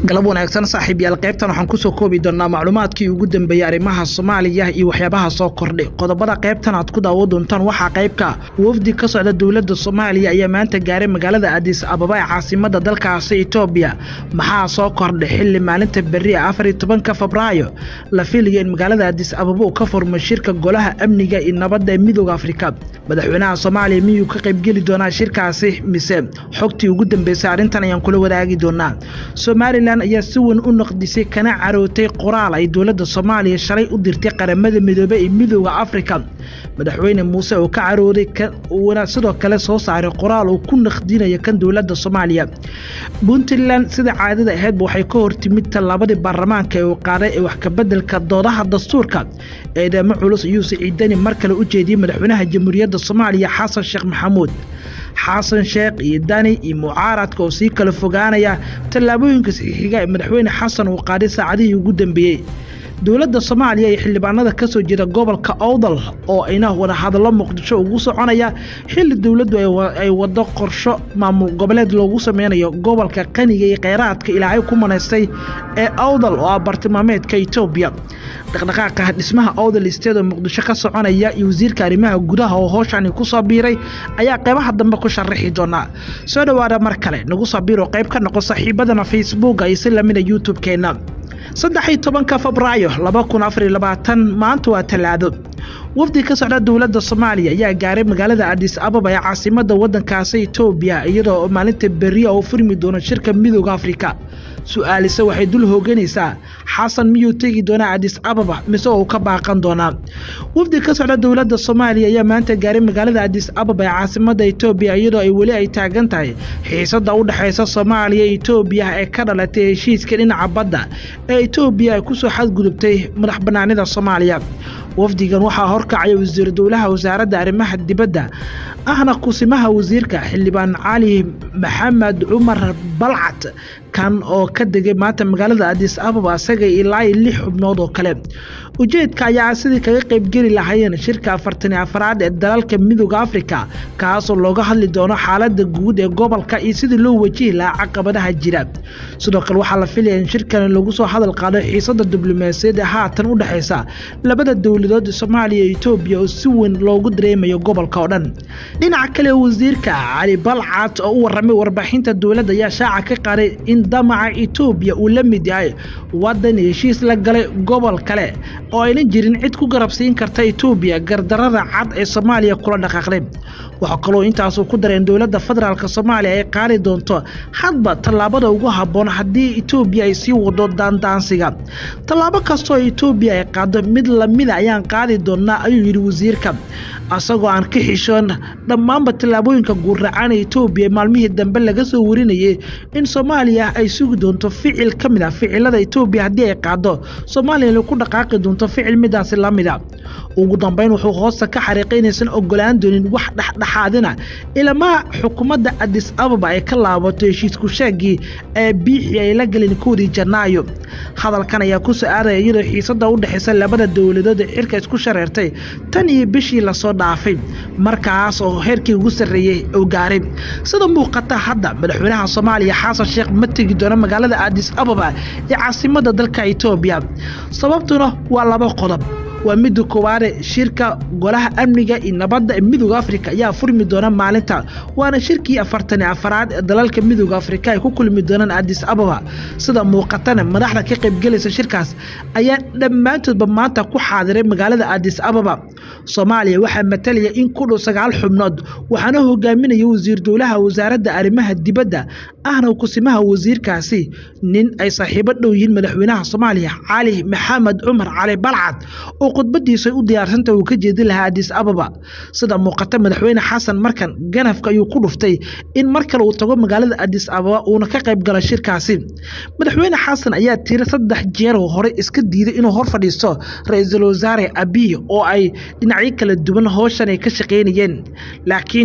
galab wanaagsan saaxiibyaal qaybtan waxaan kusoo koobi doonaa macluumaadkii ugu dambeeyey arrimaha soomaaliya iyo waxyaabaha soo kordhay qodobada qaybtan aad ku daawo doontaan waxaa qaybka wafdi ka socda dowladda soomaaliya ayaa maanta gaaray magaalada adis ababa ee caasimada dalkaasi etoobiya maxaa soo kordhay xili maalinta berri ee afariyo tobanka febraayo la filayo in magaalada adis ababa uu ka furmo shirka golaha amniga iyo nabadda ee midooda afrika madaxweynaha soomaaliya miyuu ka qaybgeli doonaa shirkaasi mise xogtii ugu dambeysay arrintan ayaan kula wadaagi doonaa somalilan ayaa si weyn u naqdisay kana carootay qoraal ay dowladda soomaaliya shalay u dirtay qaramada midoobey ee midooda afrika madaxweyne muuse oo ka carooday uuna sidoo kale soo saaray qoraal uu ku naqdinayo kan dowladda soomaaliya puntland sida caadada ahaydba waxay ka hortimid tallaabadii baarlamaanka ee uu qaaday ee wax kabeddelka doodaha dastuurka eedamo culus ayuu siciidani mar kale u jeediyey madaxweynaha jamhuuriyadda soomaaliya xasan sheekh maxamuud xasan sheekh iyo dani iyo mucaaradka oo sii kala fogaanaya tallaabooyinka saxiixiga ee madaxweyne xasan uu qaaday saacadihii ugu dambeeyey dowladda soomaaliya iyo xildhibaanada ka soo jeeda gobolka owdal oo ayna wadahadallo muqdisho ugu soconaya xilli dowladdu ay wado qorsho maamul goboleed loogu sameynayo gobolka qaniga iyo kheyraadka ilaahay ku manaystay ee owdal oo ah bartilmaameedka etoobiya dhaqdhaqaaqa dhismaha owdal isteed oo muqdisho ka soconaya iyo wasiirka arrimaha gudaha oo hooshani ku soo biiray ayaa qeybaha dambe ku sharaxi doonaa soo dhowaada mar kale nagu soo biiro qayb ka noqo saaxiibadana facebooka iyo si lamida youtube-keenna saddex-iyo tobanka febraayo laba kun afar iyo labaatan maanta waa tallaado wafdi ka socda dowladda soomaaliya ayaa gaaray magaalada adis ababa ee caasimada wadankaasi etoobiya iyadoo maalinta beriya oo furmi doono shirka midooda afrika su-aalise waxay dul hooganaysaa xasan miyuu tegi doonaa adis ababa mise uu ka baaqan doonaa wafdi ka socda dowladda soomaaliya ayaa maanta gaaray magaalada adis ababa ee caasimada etoobiya iyadoo ay weli ay taagan tahay xiisada u dhexaysa soomaaliya iyo etoobiya ee ka dhalatay heshiiska dhinaca badda ee etoobiya ay kusoo xadgudubtay madax banaanida soomaaliya wafdigan waxaa horkacaya wasiir dowlaha wasaaradda arrimaha dibadda ahna kusimaha wasiirka xildhibaan cali maxamed cumar balcad kan oo ka degay maanta magaalada adis ababa isaga ilaa iyo lix xubnood oo kale ujeedka ayaa sidii kaga qaybgeli lahaayeen shirka afartani afaraad ee dalalka midooda afrika kaasoo looga hadli doono xaalada guud ee gobolka iyo sidii loo wajihi lahaa caqabadaha jira sidoo kale waxaa la filaya in shirkani lagu soo hadal qaado xiisada diblomaasiyad ee haatan u dhexaysa labada dowladood soomaaliya iyo etoobiya oo si weyn loogu dareemayo gobolka oo dhan dhinaca kale wasiirka cali balcad oo u waramay warbaaxinta dowladda ayaa shaaca ka qaaday in damaca etoobiya uu la mid yahay wadan heshiis la galay gobol kale oo aynan jirin cid ku garabsiin karta etoobiya gardarada cad ee soomaaliya kula dhaqaaqday waxaa kaloo intaasuu ku dareen dowladda federaalk soomaaliya ay qaadi doonto hadba tallaabada ugu habboon haddii etoobiya ay sii wado daandaansiga tallaabo kastoo etoobiya ay qaado mid lamida ayaan qaadi doonaa ayuu yidhi wasiirka asagoo aan ka xishoon dhammaanba tallaabooyinka guurracaan ee etoobiya maalmihii dambe laga soo warinayay in soomaaliya ay sugi doonto ficil ka mid ah ficilada etoobiya haddii ay qaado soomaaliya ku dhaqaaqi doonto ficil midaasi la mida ugu dambeyn wuxuu hoosta ka xariiqay inaysan ogolaan doonin wax dhexdhexaadina ilamaa xukuumadda adis ababa ay ka laabato heshiisku sheegii ee biixii ay la gelin koodii janaayo hadalkan ayaa ku soo aadaya iyadoo xiisada u dhexaysa labada dowladood ee xilka isku shareertay tan iyo bishii lasoo dhaafay markaas oo heerkii ugu sarreeyey uu gaaray sida muuqata hadda madaxweynaha soomaaliya xasan sheekh ma tegi doono magaalada adis ababa ee caasimada dalka etoobiya sababtuna waa laba qodob waa midda koowaade shirka golaha amniga iyo nabadda ee midooda afrika ayaa furmi doona maalinta waana shirkii afartani afaraad ee dalalka midooda afrika ay ku kulmi doonaan adis ababa sida muuqatana madaxda ka qaybgelaysa shirkaas ayaa dhammaantoodba maanta ku xaadiray magaalada adis ababa soomaaliya waxaa matalaya in ku dhow sagaal xubnood waxaana hogaaminaya wasiir dowlaha wasaaradda arrimaha dibadda ahna kusimaha wasiirkaasi nin ay saaxiibo dhow yihiin madaxweynaha soomaaliya cali maxamed cumar cali balcad oo khudbadiisa u diyaarsanta uu ka jeedin lahaa adis ababa sida muuqata madaxweyne xasan markan ganafka ayuu ku dhuftay in mar kale uu tago magaalada adis ababa uuna ka qayb galo shirkaasi madaxweyne xasan ayaa tiri saddex jeer oo hore iska diiday inuu hor fadhiisto ra-iisul wasaare abiy oo ay dhinacyo kala duwan howshan ay ka shaqaynayeen laakiin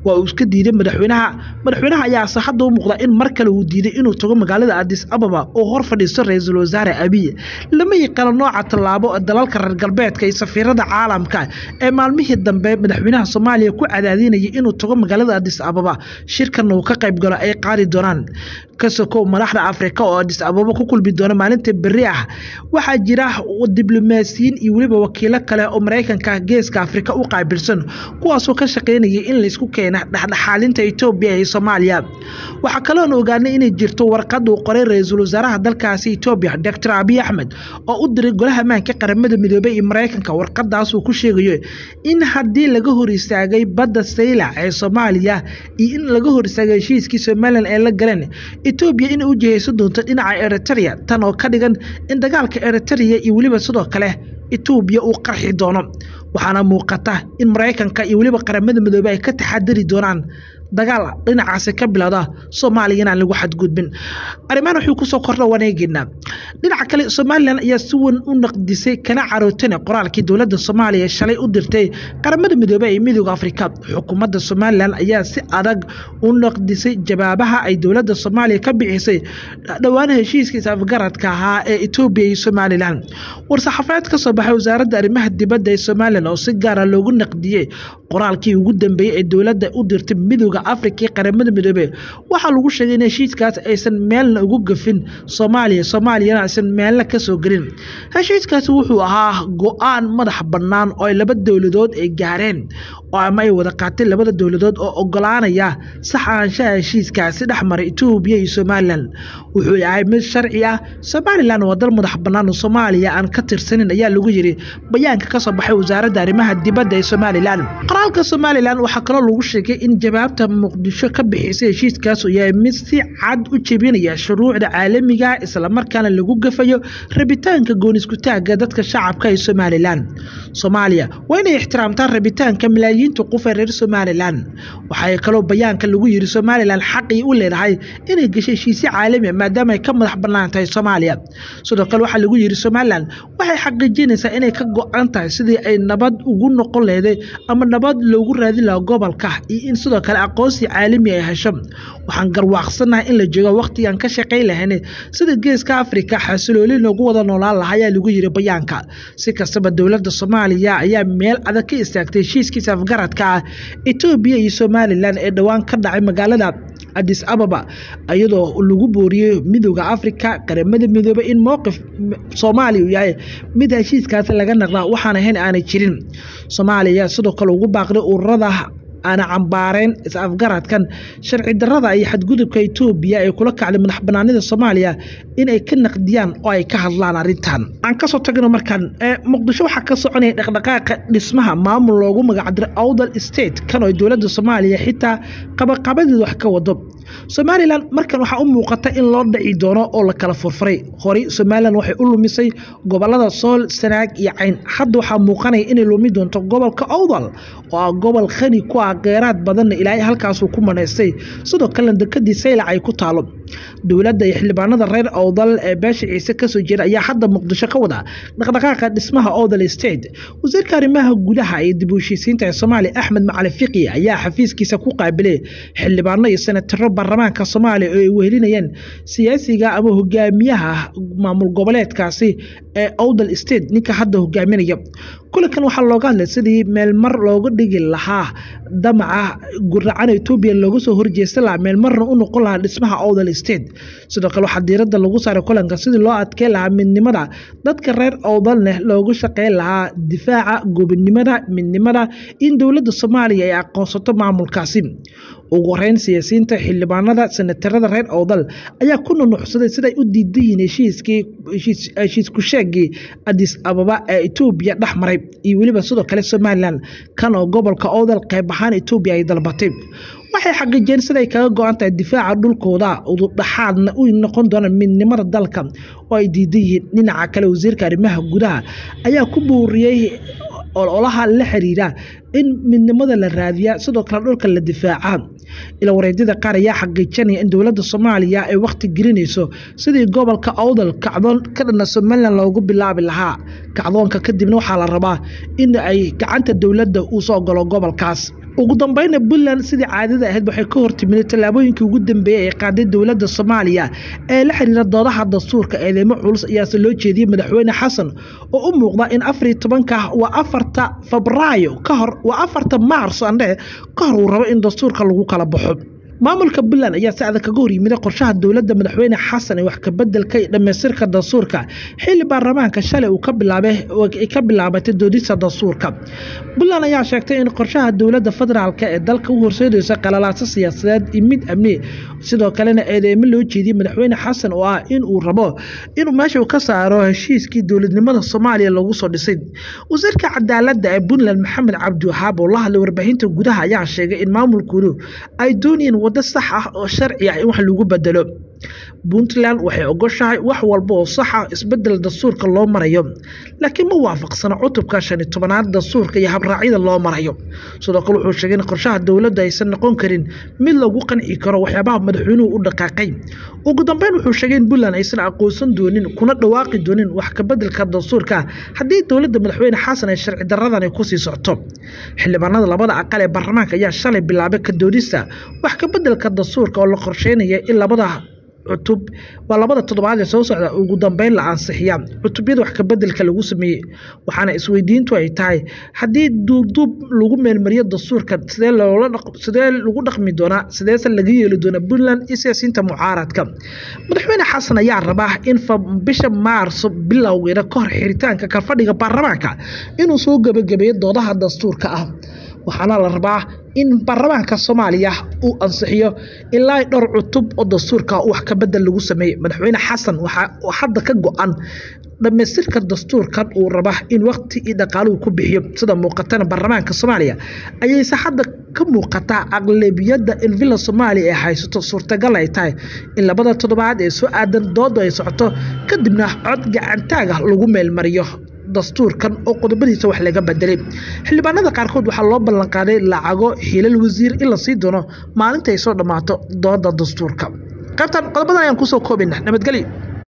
waa uu iska diiday madaxweynaha madaxweynaha ayaase hadda u muuqda in mar kale uu diiday inuu tago magaalada adis ababa oo hor fadhiisto ra-iisul wasaare abiy lama yaqaano nooca tallaabo dalalka reer galbeedka iyo safiirada caalamka ee maalmihii dambe madaxweynaha soomaaliya ku cadaadinayay inuu tago magaalada adis ababa shirkanna uu ka qayb galo ay qaadi doonaan kasokow madaxda afrika oo adis ababa ku kulmi doona maalinta berri ah waxaa jira diblomaasiyiin iyo weliba wakiilo kale oo maraykanka geeska afrika u qaabilsan kuwaasoo ka shaqaynayay in laysku keena dhexdhexaalinta etoobiya iyo soomaaliya waxaa kaloon ogaanay inay jirto warqad uu qoray ra-iisul wasaaraha dalkaasi etoobiya doctor abiy axmed oo u diray golaha maanka qaramada midoobey iyo maraykanka warqadaas uu ku sheegayo in haddii laga hor istaagay badda saylac ee soomaaliya iyo in laga hor istaagay heshiiskii somalilan ee la galeen etoobiya inay u jihaysan doonto dhinaca eritrea tan oo ka dhigan in dagaalka eritrea iyo weliba sidoo kale etoobiya uu qarxi doono waxaana muuqata in maraykanka iyo weliba qaramada midoobey ay ka taxadari doonaan dagaal dhinacaasi ka bilowda soomaaliya inaan lagu xadgudbin arrimahan wuxuu kusoo kordha waneegeynaa dhinaca kale somalilan ayaa si weyn u naqdisay kana carootana qoraalkii dowladda soomaaliya shalay u dirtay qaramada midoobey ee midooda afrika xukuumadda somalilan ayaa si adag u naqdisay jawaabaha ay dowladda soomaaliya ka bixisay dhowaan heshiiskiisa afgaradka ahaa ee etoobiya iyo somalilan war-saxaafeed ka soo baxay wasaaradda arrimaha dibadda ee somalilan oo si gaara loogu naqdiyey qoraalkii ugu dambeeyey ee dowladda u dirtay midooda afrika iyo qaramada midoobey waxaa lagu sheegay in heshiiskaas aysan meelna ugu gafin soomaaliya soomaaliyana aysan meelna ka soo gelin heshiiskaasi wuxuu ahaa go-aan madax bannaan oo ay laba dowladood ay gaareen oo ama ay wada qaateen labada dowladood oo ogolaanaya sax ahaanshaha heshiiskaasi dhex maray etoobiya iyo somalilan wuxuu yahay mid sharci ah somalilan waa dal madax bannaan oo soomaaliya aan ka tirsanin ayaa lagu yiri bayaanka ka soo baxay wasaaradda arrimaha dibadda ee somalilan qoraalka somalilan waxaa kaloo lagu sheegay in jawaabta muqdisho ka bixisay heshiiskaas uu yahay mid si cad u jebinaya shuruucda caalamiga islamarkaana lagu gafayo rabitaanka gooniskutaaga dadka shacabka ee somalilan soomaaliya waa inay ixtiraamtaan rabitaanka malaayiinta qof ee reer somalilan waxaa kaloo bayaanka lagu yiri somalilan xaqii u leedahay inay gashay heshiisyo caalami maadaama ay ka madax bannaan tahay soomaaliya sidoo kale waxaa lagu yiri somalilan waxay xaqiijinaysaa inay ka go-an tahay sidii ay nabad ugu noqon leeday ama nabad loogu raadin lahaa gobolka iyo in sidoo kale aqoonsi caalami ay hesho waxaan garwaaqsanahay in la joogo waqtigaan ka shaqayn lahayn sida geeska afrika xasilooli loogu wada noolaan lahaa ayaa lagu yiri bayaanka si kastaba dowladda soomaaliya ayaa meel adag ka istaagtay heshiiskiisa afgaradka ah etoobiya iyo somalilan ee dhowaan ka dhacay magaalada adis ababa iyadoo lagu booriyey midooda afrika qaramada midoobey in mowqif soomaaliya uu yahay mid heshiiskaasi laga naqdaa waxaan ahayn aanay jirin soomaaliya sidoo kale ugu baaqday ururada aana cambaareen is-afgaradkan sharci darada iyo xadgudubka etoobiya ee kula kacday madax banaanida soomaaliya inay ka naqdiyaan oo ay ka hadlaan arrintan aan kasoo tagno markaan muqdisho waxaa ka soconaya dhaqdhaqaaqa dhismaha maamul loogu magacdiray awdal state kan oo dowladda soomaaliya xitaa qabaqabadeed wax ka wado somalilan markan waxaa u muuqata in loo dhaci doono oo la kala furfuray horey somalilan waxay u lumisay gobolada sool sanaag iyo cayn hadda waxaa muuqanaya inay lumi doonto gobolka awdal oo ah gobol khani ku ah keeraad badanna ilaahay halkaasuu ku manaystay sidoo kalena dekadii saylac ay ku taalo dowladda iyo xildhibaanada reer awdal ee beesha ciise kasoo jeeda ayaa hadda muqdisho ka wada dhaqdhaqaaqa dhismaha awdal state wasiirka arrimaha gudaha iyo dib u heshiisiinta ee soomaaliya axmed macali fiqi ayaa xafiiskiisa ku qaabilay xildhibaano iyo senataro baarlamaanka soomaaliya oo ay wehelinayeen siyaasiga ama hogaamiyaha maamul goboleedkaasi ee awdal state ninka hadda hogaaminaya kulankan waxaa looga hadlay sidii meelmar looga dhigi lahaa damaca guracan etoobiya looga soo horjeesta lahaa meelmarna u noqon lahaa dhismaha awdal state sidoo kale waxaa diiradda lagu saaray kulanka sidii loo adkeen lahaa midnimada dadka reer awdalneh loogu shaqeyn lahaa difaaca gobonimada midnimada in dowladda soomaaliya ay aqoonsato maamulkaasi ugu horeyn siyaasiyiinta xildhibaanada senatarada reer awdal ayaa ku nunuxsaday siday u diidan yihiin heshiiskii heshiisku sheegii adis ababa ee etoobiya dhex maray iyo weliba sidoo kale somalilan kan oo gobolka awdal qayb ahaan etoobiya ay dalbatay waxay xaqiijiyeen siday kaga go-an tahay difaaca dhulkooda ududhaxaadna u noqon doonaan midnimada dalka oo ay diidan yihiin dhinaca kale wasiirka arrimaha gudaha ayaa ku booriyey ololaha la xiriira in midnimada la raadiya sidoo kale dhulka la difaaca ila wareedyada qaar ayaa xaqiijinaya in dowladda soomaaliya ay wakhti gelinayso sidii gobolka awdal kacdoon ka dhana somalilan loogu bilaabi lahaa kacdoonka kadibna waxaa la rabaa in ay gacanta dowladda uu soo galo gobolkaas ugu dambeyna puntland sidii caadada ahayd waxay ka hortimid tallaabooyinkii ugu dambeeyey ay qaaday dowladda soomaaliya ee la xiriira doodaha dastuurka eedeymo culus ayaase loo jeediyey madaxweyne xasan oo u muuqda in afar iyo tobanka waa afarta febraayo ka hor waa afarta maarso andhe ka hor uu rabo in dastuurka lagu kala baxo maamulka puntland ayaa si adag kaga horyimida qorshaha dowladda madaxweyne xasan ee wax kabedelka iyo dhammaystirka dastuurka xilli baarlamaanka shalay uu ka bilaabay ay ka bilaabatay doodista dastuurka puntland ayaa sheegtay in qorshaha dowladda federaalk ee dalka u horseedaysa qalalaaso siyaasadeed iyo mid amni sidoo kalena eedeymo loo jeediyey madaxweyne xasan oo ah in uu rabo inuu meesha ka saaro heshiiskii dowladnimada soomaaliya lagu soo dhisay wasiirka cadaaladda ee puntland maxamed cabdiwahaab oo la hadlay warbaahinta gudaha ayaa sheegay in maamulkoodu ay doonayeen waddo sax ah oo sharci ah in wax lagu bedelo puntland waxay ogoshahay wax walba oo sax ah isbedel dastuurka loo marayo laakiin ma waafaqsana cutubka shan iyo tobanaad dastuurka iyo habraacyada loo marayo sidoo kale wuxuu sheegay in qorshaha dowladda aysan noqon karin mid lagu qanci karo waxyaabaha madaxweynuhu u dhaqaaqay ugu dambeyn wuxuu sheegay in puntland aysan aqoonsan doonin kuna dhawaaqi doonin wax kabedelka dastuurka haddii dowladda madaxweyne xasan ay sharci daradan ay kusii socto xildhibaanada labada aqal ee baarlamaanka ayaa shalay bilaabay ka doodista wax kabedelka dastuurka oo la qorsheynaya in labada cutub waa labada toddobaad ee soo socda ugu dambeyn la ansixiya cutubyada wax kabedelka lagu sameeyey waxaana isweydiintu ay tahay haddii duubduub lagu meelmariyo dastuurka sidee loola sidee lagu dhaqmi doonaa sideese laga yeeli doonaa puntland iyo siyaasiyiinta mucaaradka madaxweyne xasan ayaa rabaa in bisha maarso bilowgeeda ka hor xiritaanka kalfadhiga baarlamaanka inuu soo gebagabeeyo doodaha dastuurka ah waxaana la rabaa in baarlamaanka soomaaliya uu ansixiyo ilaa dhowr cutub oo dastuurka wax kabedel lagu sameeyey madaxweyne xasan waxaa hadda ka go-an dhammaystirka dastuurkan uu raba in waqti iyo dhaqaaluhu ku bixiyo sida muuqatana baarlamaanka soomaaliya ayayse hadda ka muuqataa aqlabiyadda in villa soomaaliya ay haysato suurtagal ay tahay in labada toddobaad ee soo aadan dooda ay socoto kadibna cod gacantaag ah lagu meelmariyo dastuurkan oo qodobadiisa wax laga bedelay xildhibaanada qaarkood waxaa loo ballanqaaday lacago xilal wasiir in la sii doono maalinta ay soo dhammaato dooda dastuurka qaybtan qodobadan ayaan kusoo koobina nabadgelyo